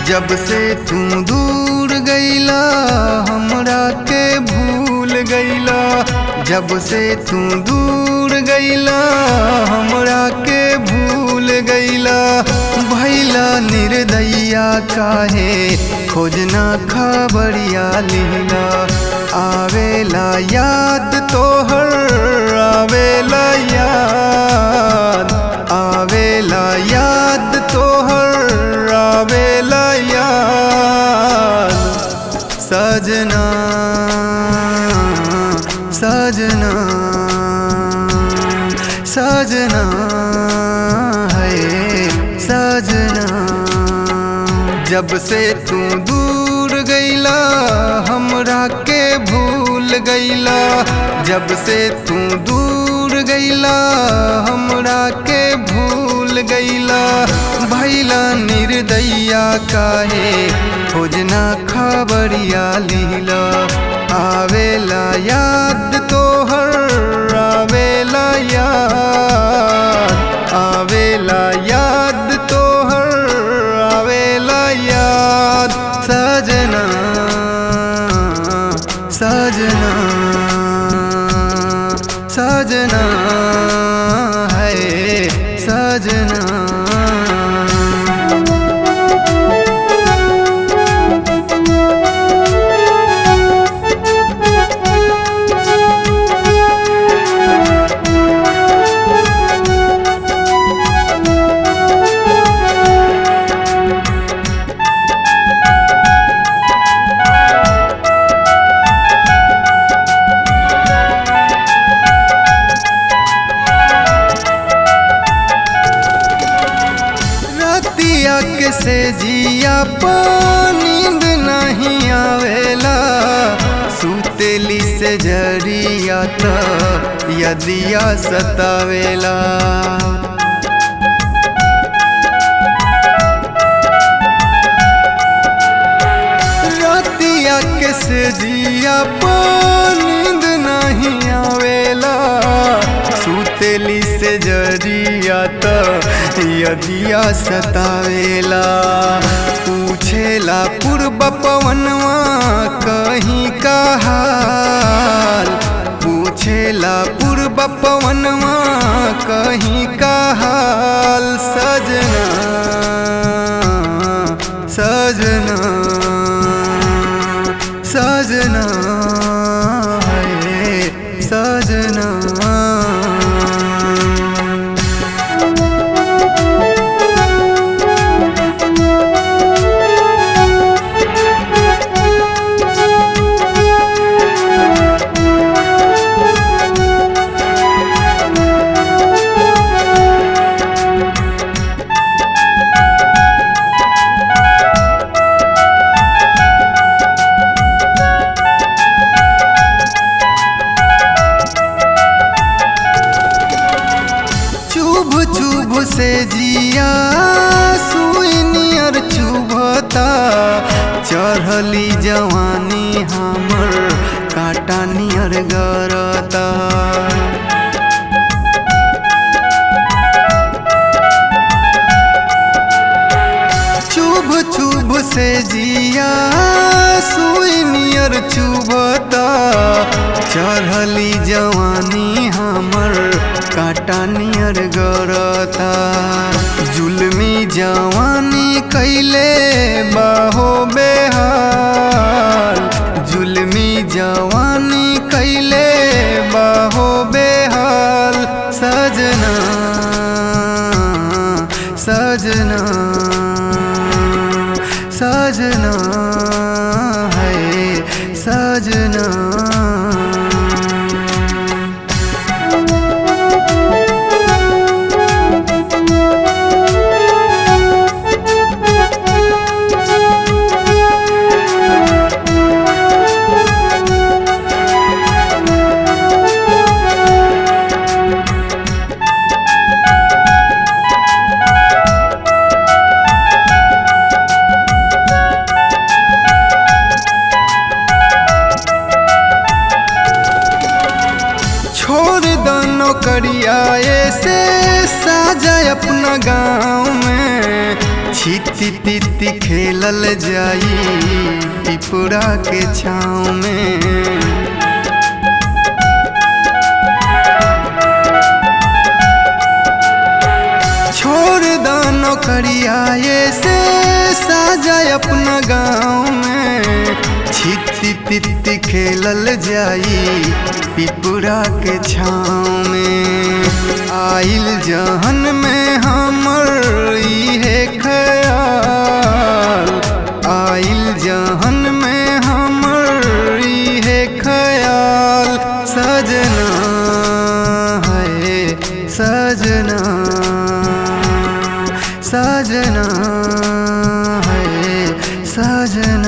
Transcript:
जब से तू दूर गईला हमरा के भूल गईला जब से तू दूर गईला हमरा के भूल गईला भैला निर्दैया काहे खोजना खबरिया लीला आवेला याद तोहर आवेला याद आवेला याद तोहर आवेला याद सजना सजना सजना है सजना जब से तू दूर गईला हमरा के भूल गईला जब से तू दूर गईला हमरा के भूल गईला भैला निर्दैया काहे खोजना खबरिया लीला आवेला याद तोहर आवेला याद आवेला याद तोहर आवेला याद सजना सजना सजना है सजना रतिया के से जिया नींद नहीं आवेला सुतेली से जरिया त यदिया सतावेला रतिया के से जिया नींद नहीं आवेला सुतेली से जरिया त यदिया सतावेला पूछेला पूर्व पवनवा कहीं का हाल पूछेला पूर्व पवनवा कहीं का हाल सजना सजना सजना है सजना चुभ चुभ से जिया सुई नियर चुभता चढ़ली जवानी हमर काटा नियर गरता चुभ चुभ से जिया सुई नियर चुभता चढ़ली जवानी हमर काटा नियर गरता जुलमी जवानी कैले बाहो बेहाल जुलमी जवानी कैले बाहो बेहाल सजना सजना सजना है सजना छिती तिती खेलल जाई पिपुरा के छाँव में छोड़ दानो करियाए से साजा अपना गाँव में छिती तिती खेलल जाई पिपुरा के छाँव में आइल जहन में हमर इहे ख्याल आइल जहन में हमर इहे ख्याल सजना है सजना सजना है सजना